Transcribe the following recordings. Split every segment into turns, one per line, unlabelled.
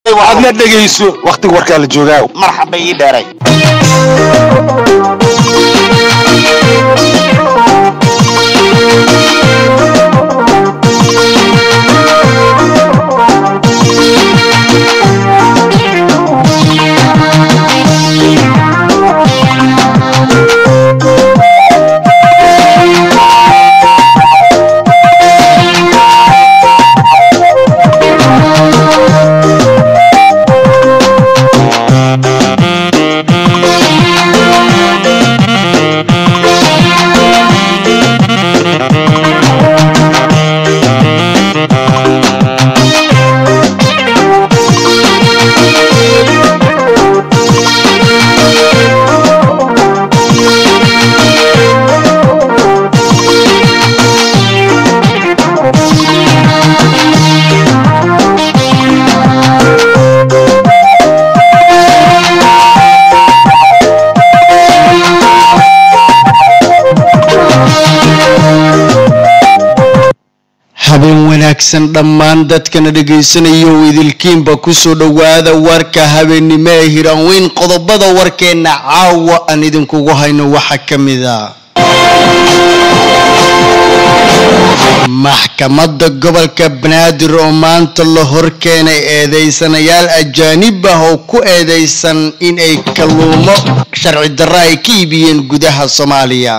aadna dhegayso wakhtiga warkaa la joogaa
marxaba ii dheeray
habeen wanaagsan dhammaan dadkana dhagaysanayo idilkiinba kusoo dhowaada warka habeennimo ee hiraanweyn qodobada warkeenna caawa aan idinkugu hayno waxaa ka mid a maxkamadda gobolka banaadir oo maanta la horkeenay eedeysanayaal ajaanib ah oo ku eedeysan in ay kalluumo sharci darro ay ka iibiyeen gudaha soomaaliya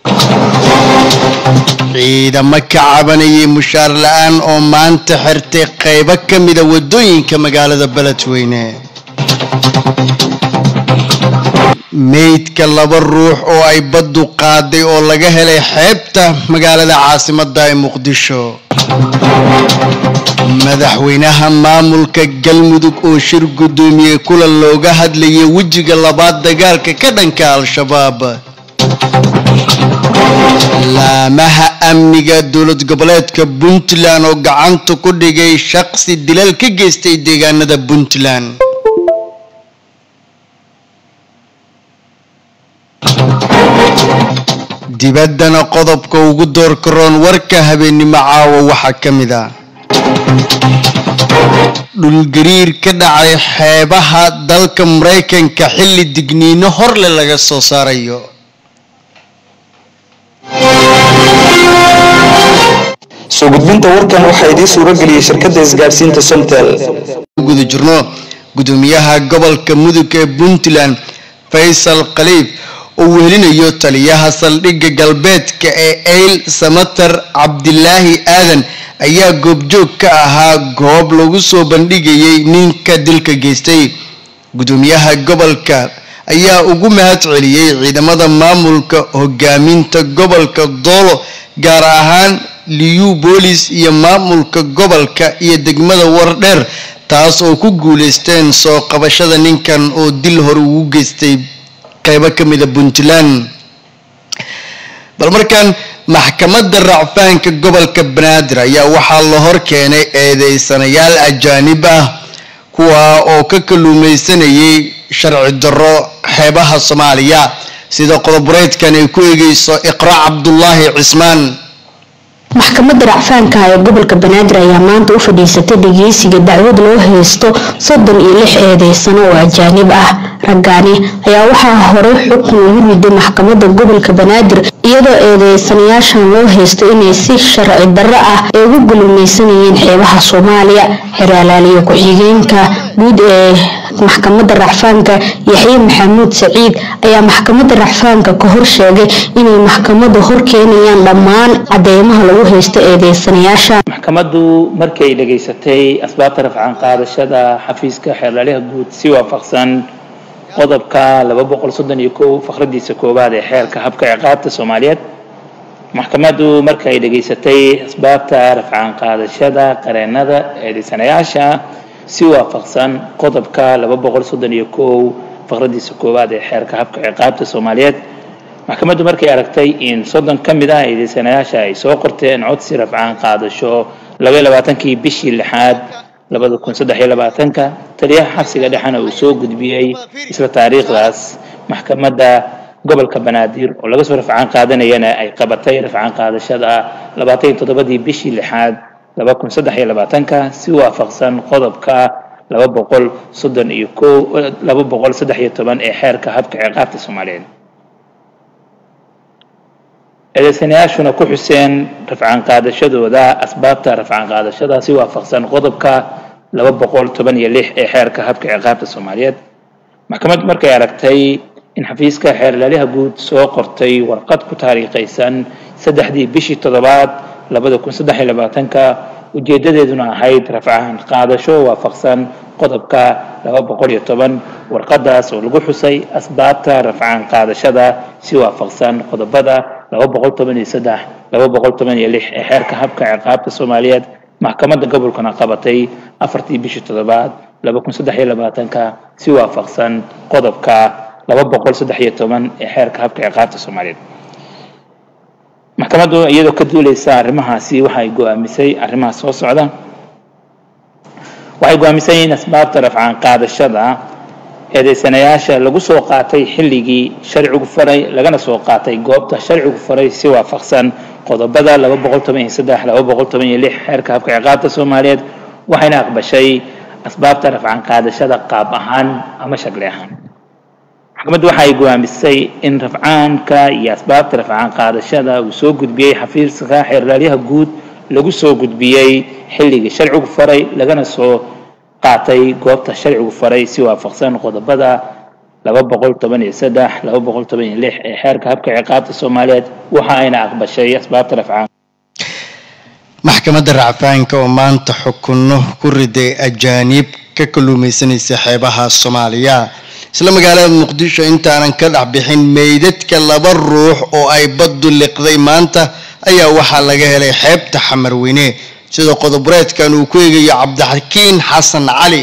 ciidamo ka cabanayay mushaar la-aan oo maanta xirtay qaybo ka mida wadooyinka magaalada beledweyne meydka laba ruux oo ay baddu qaaday oo laga helay xeebta magaalada caasimadda ee muqdisho madaxweynaha maamulka galmudug oo shir guddoomiyey kulan looga hadlayay wejiga labaad dagaalka ka dhanka al-shabaab laamaha amniga dowlad goboleedka puntland oo gacanta ku dhigay shaqsi dilal ka geystay deegaanada puntland dibaddana qodobka ugu doorka roon warka habeennimo caawa waxaa ka mid ah dhulgariir ka dhacay xeebaha dalka maraykanka xilli digniino horle laga soo saarayo
soo gudbinta warkan waxaa idiin suuro geliyey shirkadda isgaadhsiinta somtel
guda jirno gudoomiyaha gobolka mudug ee puntland faysal khaliif oo wehelinayo taliyaha saldhigga galbeedka ee eyl samatar cabdilaahi aadan ayaa goobjoog ka ahaa goob lagu soo bandhigayay ninka dilka geystay gudoomiyaha gobolka ayaa ugu mahad celiyey ciidamada maamulka hogaaminta gobolka doolo gaar ahaan liyu boolis iyo maamulka gobolka iyo degmada wardheer taas oo ku guuleysteen soo qabashada ninkan oo dil hore ugu geystay qaybo ka mida puntland bal markan maxkamadda racfaanka gobolka banaadir ayaa waxaa la hor keenay eedeysanayaal ajaanib ah kuwa oo ka kalluumaysanayay sharci darro xeebaha soomaaliya sida qodobureedkan ay ku eegeyso iqra cabdulaahi cismaan
maxkamadda racfaanka ee gobolka banaadir ayaa maanta u fadhiisatay dhageysiga dacwad loo haysto soddon iyo lix eedeysano oo ajaanib ah raggaani ayaa waxaa horey xukun ugu riday maxkamadda gobolka banaadir iyadoo eedeysanayaashan loo haysto inay si sharci darro ah ay ugu gulumaysanayeen xeebaha soomaaliya xeraalaaliyo ku-xigeenka guud ee maxkamadda racfaanka yaxye maxamuud saciid ayaa maxkamadda racfaanka ka hor sheegay inay maxkamadda hor keenayaan dhammaan cadeymaha lagu haysto eedeysanayaasha
maxkamaddu markii ay dhegaysatay asbaabta rafcaan qaadashada xafiiska xeerlaaliha guud si waafaqsan qodobka laba boqol soddon iyo kow fakradiisa koowaad ee xeerka habka ciqaabta soomaaliyeed maxkamaddu marka ay dhegaysatay asbaabta rafcaan qaadashada qareenada eedeysanayaasha si waafaqsan qodobka laba boqol soddon iyo kow fakradiisa koowaad ee xeerka habka ciqaabta soomaaliyeed maxkamaddu markay aragtay in soddon ka mid ah eedeysanayaasha ay soo qorteen codsi rafcaan qaadasho labaiyo labaatankii bishii lixaad labada kun saddex iyo labaatanka taliyaha xabsiga dhexena uu soo gudbiyey isla taariikhdaas maxkamadda gobolka banaadir oo laga soo rafcaan qaadanayana ay qabatay rafcaan qaadashada labaatan iyo toddobadii bishii lixaad laba kun saddex iyo labaatanka si waafaqsan qodobka laba boqol soddon iyo ko laba boqol saddex iyo toban ee xeerka habka ciqaabta soomaaliyeed eedeysanayaashuna ku xuseen rafcaan qaadashadooda asbaabta rafcaan qaadashada si waafaqsan qodobka laba boqol toban iyo lix ee xeerka habka ciqaabta soomaaliyeed maxkamaddu markay aragtay in xafiiska xeerlaaliha guud soo qortay warqad ku taariikhaysan saddexdii bishii toddobaad labada kun saddex iyo labaatanka ujeedadeeduna ahayd rafcaan qaadasho waafaqsan qodobka laba boqol iyo toban warqadaas oo lagu xusay asbaabta rafcaan qaadashada si waafaqsan qodobada laba boqol toban iyo saddex laba boqol toban iyo lix ee xeerka habka ciqaabta soomaaliyeed maxkamadda gobolkana qabatay afartii bishii toddobaad laba kun saddex iyo labaatanka si waafaqsan qodobka laba boqol saddex iyo toban ee xeerka habka ciqaabta soomaaliyeed maxkamaddu iyadoo ka duuleysa arrimahaasi waxay go-aamisay arrimaha soo socda waxay go-aamisay in asbaabta rafcaan qaadashada eedeysanayaasha lagu soo qaatay xilligii sharcigu faray lagana soo qaatay goobta sharcigu faray si waafaqsan qodobada laba boqol toban iyo saddex laba boqol toban iyo lix xeerka habka ciqaabta soomaaliyeed waxayna aqbashay asbaabta rafcaan qaadashada qaab ahaan ama shakli ahaan maxkamaddu waxay go-aamisay in rafcaanka iyo asbaabta rafcaan qaadashada uu soo gudbiyey xafiiska xeerlaalyaha guud lagu soo gudbiyey xilligii sharcigu faray lagana soo qaatay goobta sharcigu faray si waafaqsan qodobada laba boqol toban iyo saddex laba boqol toban iyo lix ee xeerka habka ciqaabta soomaaliyeed waxa ayna aqbashay asbaabta rafcaan
maxkamadda racfaanka oo maanta xukunno ku riday ajaaniib ka kalluumaysanaysa xeebaha soomaaliya isla magaalada muqdisho intaanan ka dhex bixin meydadka laba ruux oo ay baddu liqday maanta ayaa waxaa laga helay xeebta xamarweyne sida qodobureedkan uu ku eegayo cabdixakiin xasan cali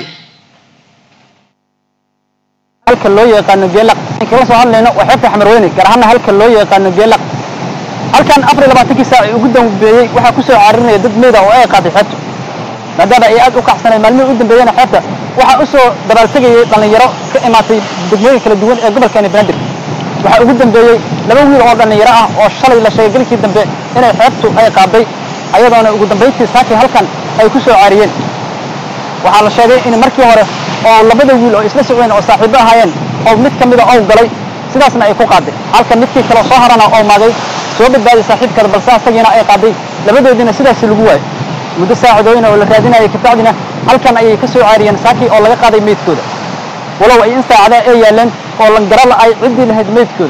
halka loo yaqaano geelaq kala soo hadlayno waa xeebta xamarweyne gaar ahaana halka loo yaqaano geelaq halkan afar iyo labaatankii saac ugu dambeeyey waxaa ku soo caarinaya dad meyda oo ay qaaday xeebtu maadaama ay aad u kacsanay maalmihii u dambeeyena xeebta waxaa u soo dabaaltegayay dhallinyaro ka imaatay degmooyin kala duwan ee gobolkeeni banaadir waxaa ugu dambeeyey laba wiil oo dhallinyaro ah oo shalay la sheegay gelikii dambe inay xeebtu ay qaaday ayadoona ugu dambayntii saakii halkan ay ku soo caariyeen waxaa la sheegay in markii hore oo labada wiil oo isla socdeen oo saaxiibo ahaayeen oo mid ka mida ow galay sidaasna ay ku qaaday halka midkii kale soo harana oo maagay soo badbaaday saaxiibkada balse asagiina ay qaaday labadoodiina sidaasi lagu waayay muddo saacadooyina oo la raadinayay kabacdina halkan ayay ka soo caariyeen saakii oo laga qaaday meydkooda walow ay in saacada ay yaaleen oo langarala ay ciddii lahayd meydkooda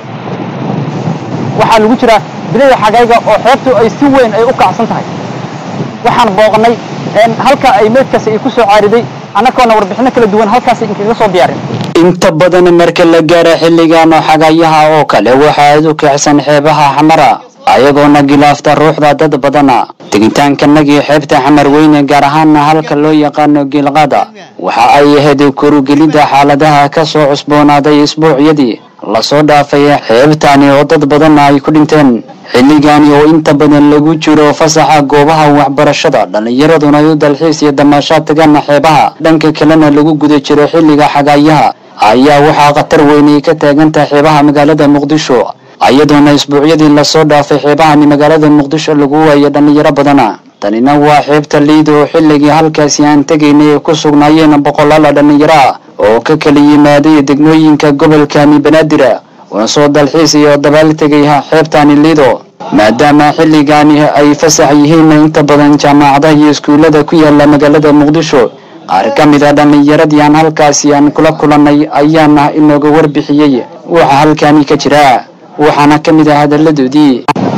waxaa lagu jiraa bilada xagayga oo xeebtu ay si weyn ay u kacsan tahay waxaan booqannay halka ay meydkaasi ay ku soo caariday annagoona warbixinno kala duwan halkaasi inkaga soo diyaarin
inta badan marka la gaaro xilligan oo xagayaha oo kale waxa aad u kicsan xeebaha xamara ayagoona gilaafta ruuxda dad badana tegitaankanagii xeebta xamar weyne gaar ahaana halka loo yaqaano giilqaada waxa ay ahayd kurugelidda xaaladaha ka soo cusboonaaday isbuucyadii lasoo dhaafay xeebtani oo dad badan ay ku dhinteen xilligani oo inta badan lagu jiro fasaxa goobaha waxbarashada dhallinyaraduna ay u dalxiis iyo damaashaad tagaan xeebaha dhanka kalena lagu guda jiro xilliga xagaayaha ayaa waxaa khatar weynay ka taagantaha xeebaha magaalada muqdisho iyadoona isbuucyadii lasoo dhaafay xeebahani magaalada muqdisho lagu waayay dhallinyaro badana tanina waa xeebta liida oo xilligii halkaasi aan tegaynay ay ku sugnaayeen boqolaala dhallinyaro ah oo ka kala yimaaday degmooyinka gobolkani banaadir una soo dalxiis iyo dabaal tegay xeebtani liido maadaama xilligani ay fasax yihiin inta badan jaamacadaha iyo iskuullada ku yaala magaalada muqdisho qaar ka mid a dhallinyaradii aan halkaasi aan kula kulannay ayaana inooga warbixiyey waxa halkani ka jira waxaana ka mid ah hadalladoodii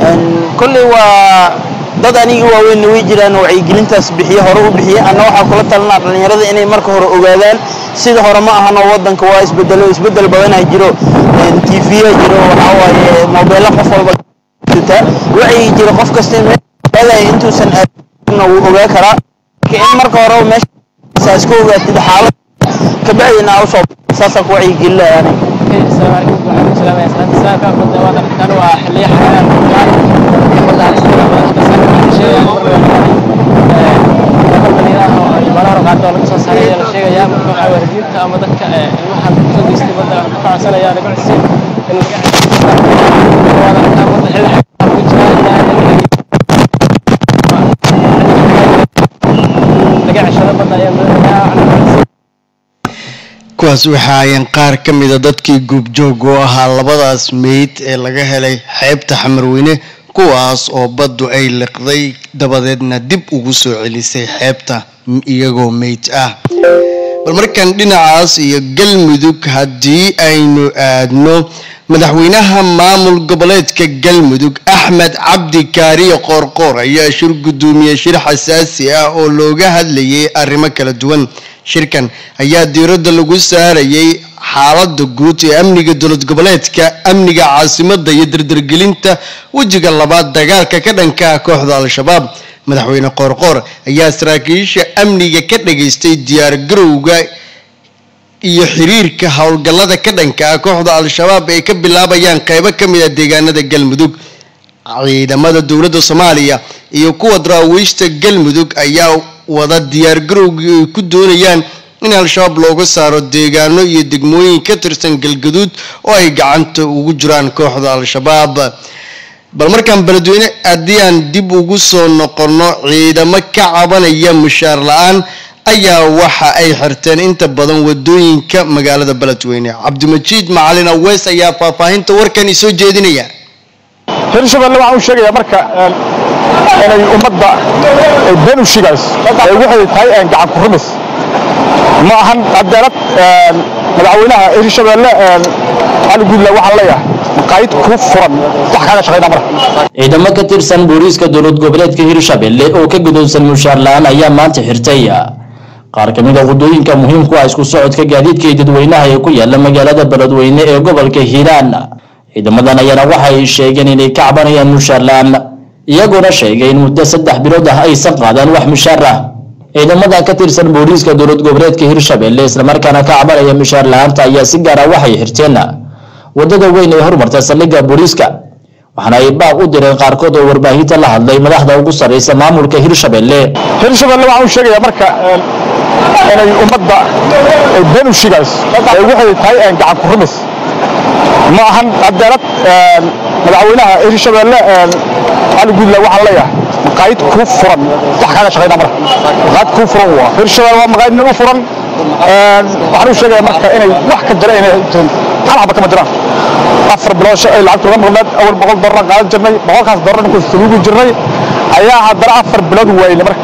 kolley waa dad anigii waaweynna way jiraan oo wacyigelintaas bixiye hore u bixiye anna waxaa kula talinaa dhallinyarada inay marka hore ogaadaan sida hore ma ahano waddanka waa isbedelo isbedel badanaa jiro tv-ya jiro waxaa waaye moobeello qof walba tutaa wacyi jiro qof kasta meelay intuusan aadna wuu ogaa karaa marka in marka hore meesha iska ogaatid xaalad kabacdina aa usoo saasaan ku wacyigelinayaa aniga
laga ceshado badda ayaa
kuwaas waxaa ayeen qaar ka mida dadkii guubjoog u ahaa labadaas meyd ee laga helay xeebta xamarweyne kuwaas oo baddu ay liqday dabadeedna dib ugu soo celisay xeebta iyagoo meyd ah bal markan dhinacaas iyo galmudug haddii aynu aadno madaxweynaha maamul goboleedka galmudug axmed cabdi kaariye qoorqoor ayaa shir guddoomiye shir xasaasi ah oo looga hadlayay arrimo kala duwan shirkan ayaa diiradda lagu saarayay xaalada guud ee amniga dowlad goboleedka amniga caasimada iyo dardargelinta wejiga labaad dagaalka ka dhanka ah kooxda al-shabaab madaxweyne qoorqoor ayaa saraakiisha amniga ka dhageystay diyaar garowga iyo xiriirka howlgallada ka dhanka ah kooxda al-shabaab ay ka bilaabayaan qeybo ka mid a deegaanada galmudug ciidamada dowladda soomaaliya iyo kuwa daraawiishta galmudug ayaa wada diyaar garowgii ay ku doonayaan in al-shabaab looga saaro deegaano iyo degmooyin ka tirsan galgaduud oo ay gacanta ugu jiraan kooxda al-shabaab bal markaan beledweyne haddii aan dib ugu soo noqonno ciidamo ka cabanaya mushaar la-aan ayaa waxa ay xirteen inta badan wadooyinka magaalada beledweyne cabdimajiid macalin aweys ayaa faahfaahinta warkan isoo jeedinaya
hirshabelle waxaan u sheegayaa marka inay ummadda been u shigayso ee waxay tahay gacan ku rumis ma ahan cadaalad madaxweynaha hirshabelle cali guudle waxaan leeyahay maqaayid ku furan wax kaaga shaqayna marka
ciidamo ka tirsan booliiska dowlad goboleedka hirshabelle oo ka gudowsan mushaar la-aan ayaa maanta xirtay qaar ka mid a wadooyinka muhiimku ah isku socodka gaadiidka iyo dadweynaha ee ku yaala magaalada beledweyne ee gobolka hiiraan ciidamadan ayaana waxay sheegeen inay ka cabanayaan mushaar la-aan iyagoona sheegay in muddo saddex bilood ah aysan qaadaan wax mushaar ah ciidamada ka tirsan booliiska dowlad goboleedka hirshabelle islamarkaana ka cabanaya mushaar la-aanta ayaa si gaara waxay xirteen wadada weyn ee horumarta saldhigga booliiska waxaana ay baaq u direen qaarkood oo warbaahinta la hadlay madaxda ugu sarreysa maamulka hirshabelle
hirshabelle waxaan u sheegayaa marka inay ummadda been u shigayso ee waxay tahay gacan ku rumis ma ahan cadaalad madaxweynaha hirshabelle cali guudle waxaan leeyahay maqaayid ku furan wax kaaga shaqayna marka maqaayid ku furan waa hirshabelle waa maqaayid nin u furan waxaan u sheegayaa marka inay wax ka jira inay jirin hal xaba kama jiraan afar bilood ay lacagta uga maqnayd awal boqol doolar qaadan jirnay boqolkaas doolar ninkuu saluugi jirnay ayaa haddana afar bilood weyne marka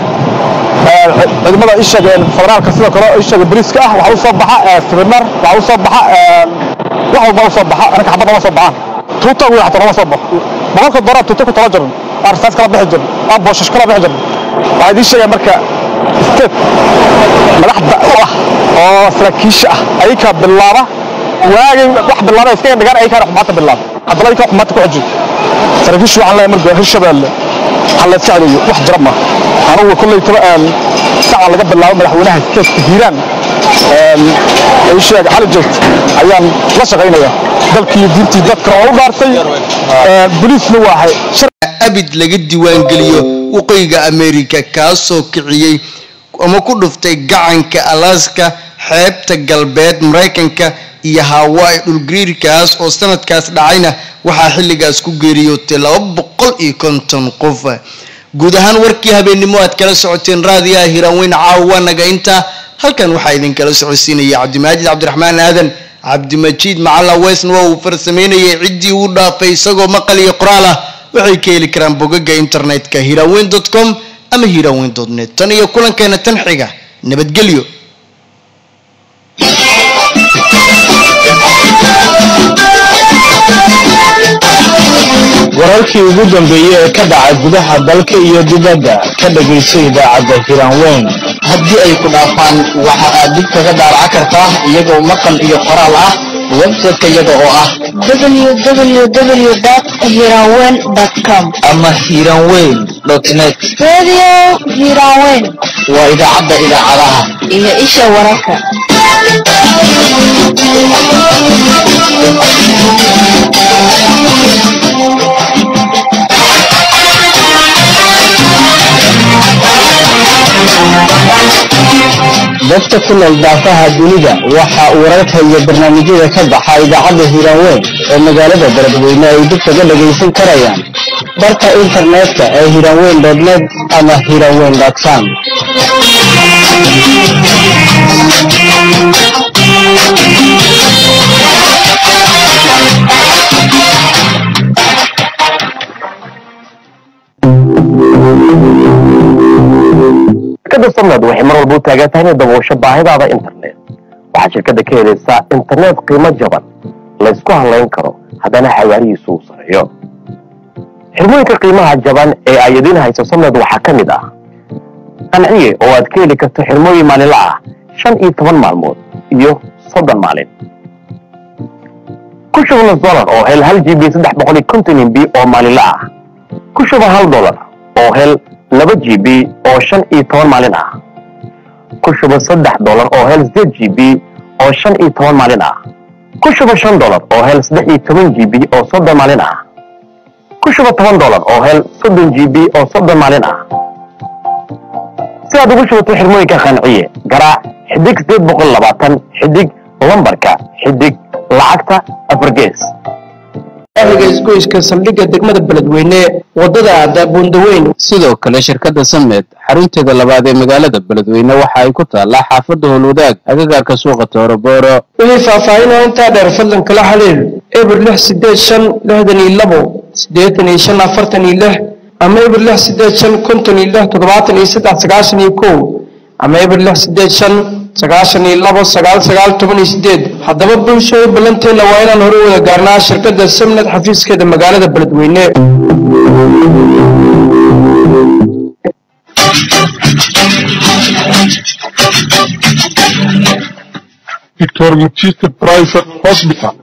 ciidamada ishaga federaalka sidoo kale ishaga boliiska ah waxaa u soo baxa seminar waxaa u soo baxa wax walba u soo baxa anaka xabad lama soo baxaan tuuta wiil xataa lama soo baxo boqolka doolar tuuta ku tala jiran arsaas kala bixi jiran aa booshash kala bixi jiran waxaa idiin sheegaya marka state madaxda u ah oo saraakiisha ah ayakaa bilaaba waagay wax bilaaba iskaga dhigaan ayakaana xumaanta bilaaba haddana ayakaa xumaanta ku xijin saraakiishu waxaan leeyahay marka hirshabelle ha la iska celiyo wax jira ma anugu kolley taba saca laga bilaabo madaxweynaha steedka hiiraan sheeg xali joogta ayaan la shaqaynaya dalkii diintii dadka oo u dhaartay boliisna waahay
abid laga diiwaangeliyo waqooyiga america kaasoo kiciyey ama ku dhuftay gacanka alaska xeebta galbeed maraykanka iyo hawaii dhulgariirkaas oo sanadkaas dhacayna waxaa xilligaas ku geeriyootay laba boqol iyo konton qof guud ahaan warkii habeennimo aad kala socoteen raadiyaha hiiraanweyn caawa naga intaa halkan waxaa idinkala socodsiinaya cabdimaajid cabdiraxmaan aadan cabdimajiid macalla weysna waa uu farsameynayay ciddii uu dhaafay isagoo maqal iyo qoraal ah waxay ka heli karaan bogaga internetka hiiraanweyn dot com ama hiiraanweyn dot net tan iyo kulankeena tan xiga nabadgelyo
wararkii ugu dambeeyey ee ka dhaca gudaha dalka iyo dibadda ka dhagayso idaacadda hiiraanweyn
haddii ay ku dhaafaan waxa aad dib kaga daaraca kartaa iyagoo maqal iyo qoraal ah website-ka iyaga oo ah
www.hiranweyn.com
ama hiiraanweyn net
Radio Hiranweyn
waa idaacadda idaacadaha
iyo isha wararka.
dadka ku nool daafaha dunida waxa uu wararka iyo barnaamijyada ka baxa idaacadda hiiraanweyn ee magaalada beledweyne ay dib kaga dhagaysan karayaan barka internetka ee hiiraanweyn net ama hiiraanweyn com
samad waxay mar walba u taagan tahay inay daboosho baahidaada internet waxaad shirkadda ka helaysaa internet qiimo jaban laysku halayn karo haddana xawaarihiisu uu sareeyo xirmooyinka qiimaha jaban ee ay idiin hayso samad waxaa ka mid ah qanciye oo aad ka heli karto xirmooyin maalinla ah shan iyo toban maalmood iyo soddon maalin ku shuba nus dolar oo hel hal g b saddex boqol iyo konton mb oo maalinla ah ku shuba hal dolar oo hel laba g b oo shan iyo toban maalin ah ku shuba saddex dolar oo hel sideed g b oo shan iyo toban maalin ah ku shuba shan dolar oo hel saddex iyo toban g b oo soddon maalin ah ku shuba toban dolar oo hel soddon g b oo soddon maalin ah si aad ugu shubato xirmooyinka qanciye garaac xidig sideed boqol labaatan xidig lambarka xidig lacagta afargees
ahliga isgoyska saldhigga degmada beledweyne wadada aada buundaweyn
sidoo kale shirkadda samed xarunteeda labaad ee magaalada beledweyne waxa ay ku taallaa xaafadda howlwadaag agagaarka suuqa toorobooro
wixii faahfaahinoo intaa dheer fadlan kala xiriir eber lix sideed shan lixdan iyo labo siddeetan iyo shan afartan iyo lix ama eber lix sideed shan konton iyo lix toddobaatan iyo saddex sagaashan iyo kow ama eber lix sideed shan sagaashan iyo labo sagaal sagaal toban iyo sideed haddaba bulshooy ballanteenna waa inaan hore wada gaarnaa shirkadda samnad xafiiskeeda magaalada beledweyne
Victor Machiste Private Hospital.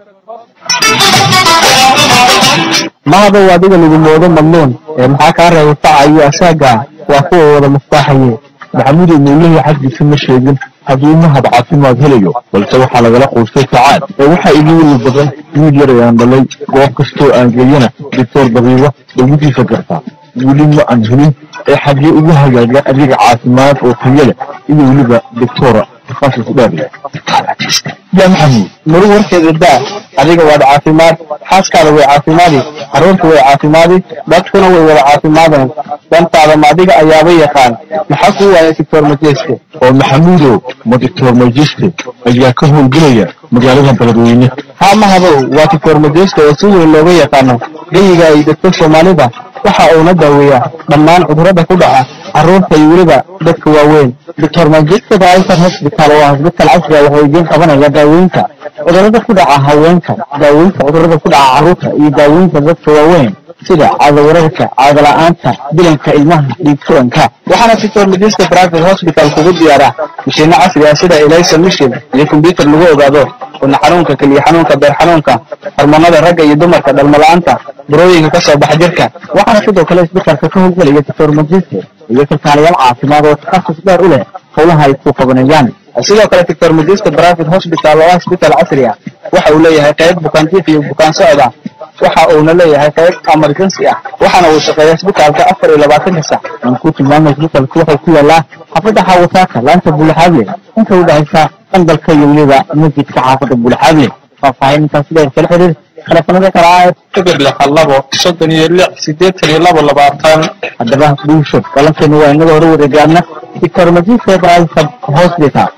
mahadow adiga lagu moodo madluun ee maxaa kaa reeba facayo asaaga waa kuwa wada mustaaxaye
maxamuud mawlihii xaggiisa ma sheegin hadduu mahad caafimaad helayo balse waxaa lagala quustay sacaad ee waxaa igu weli badan wiil yar ayaan dhalay goob kastoo aan geeyana doctor dabiiba dawadiisa gartaa weli ma aan helin ee xaggee ugu hagaaga adeeg caafimaad oo tayo leh iyo weliba doctora takhasus dheer leh
yaa maxamuud maru warkeeda daa adiga waad caafimaad xaaskaada way caafimaadi carruurta way caafimaadi dadkuna way wada caafimaadeen dantaada ma adiga ayaaba yaqaan maxaa kuu waaya doctor majeste
oo maxamuudow ma doctor majiste ayaa ka howlgelaya magaalada beledweyne
haa mahadow waa doctor majeste oo si weyn looga yaqaano geyiga ay degto soomaalida waxa uuna daaweeyaa dhammaan cudurrada ku dhaca carruurta iyo weliba dadka waaweyn doctor majeste private hospital oo ah hosbital casriga wuxuu idiin qabanaya daaweynta cudurrada ku dhaca haweenka daaweynta cudurrada ku dhaca carruurta iyo daaweynta dadka waaweyn sida caadawararka caadala'aanta bilanka ilmaha dhiig furanka waxaana doctor majeste private hospital kugu diyaara mashiino casri ah sida elisa mission iyo kombyutar lagu ogaado wadna xanuunka keliya xanuunka beer xanuunka hormoonada ragga iyo dumarka dhalmala'aanta burooyinka ka soo baxa jirka waxaana sidoo kale isbitalka ka howlgelaya doctor majiste iyo kalkaalayaal caafimaad oo takhasus dheer u leh howlaha ay ku qabanayaan sidoo kale doctor majiste private hospital oo ah isbital casri ah waxa uu leeyahay qayb bukaanjiif iyo bukaan socda waxa uuna leeyahay qayb emergency ah waxaana uu shaqeeya isbitaalka afar iyo labaatanka sac aan ku tilmaamay isbitalku wuxuu ku yaalaa xaafadda xaawataaka laanta buulaxaable inta u dhexaysa qandalka iyo weliba masjidka xaafadda buulaxaable faahfaahin intaas dheer kala xiriir telefonada kala ah
eber lix labo soddon iyo lix siddeetan iyo labo labaatan
haddaba bulsho balankeenu waa inaga hore wareegaana doctor majiste private hospital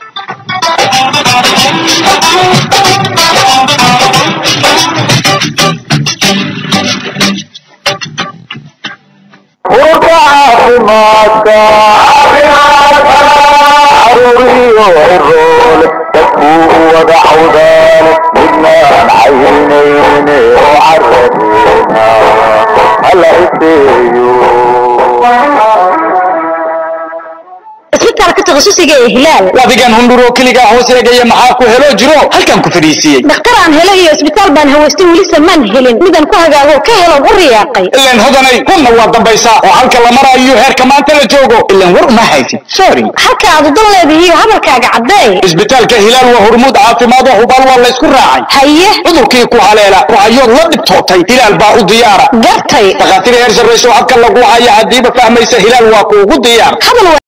urka caafimaadka caruuriyo ciroole dadkuu wada cawdaane midnaan caynayne oo caradeena hala iseeyo
isbitaalka takhasusiga ee hilaal
adigan hundhuroo keligaa hoos eegaya maxaa ku helo jiro halkan ku fadhiisiiyey
dhakhtar aan helo iyo isbitaal baan hawaystay welise maan helin midaan ku hagaago ka helo u riyaaqay
ilan hodanay hunna waa dambaysaa oo halka la maraayo heerka maanta la joogo ilan war uma haysid sorry
halka aad udan leedihiyo hadalkaaga caddee
isbitaalka hilaal waa hormuud caafimaad oo hubaal waa laysku raacay
haye
cudurkii ku haleela rucayood la dhibtootay hilaal baa u diyaara
gartay
dhakhaatiir heer sarrayso habka lagu haya haddiiba fahmaysa hilaal waa kuugu diyaar
hadal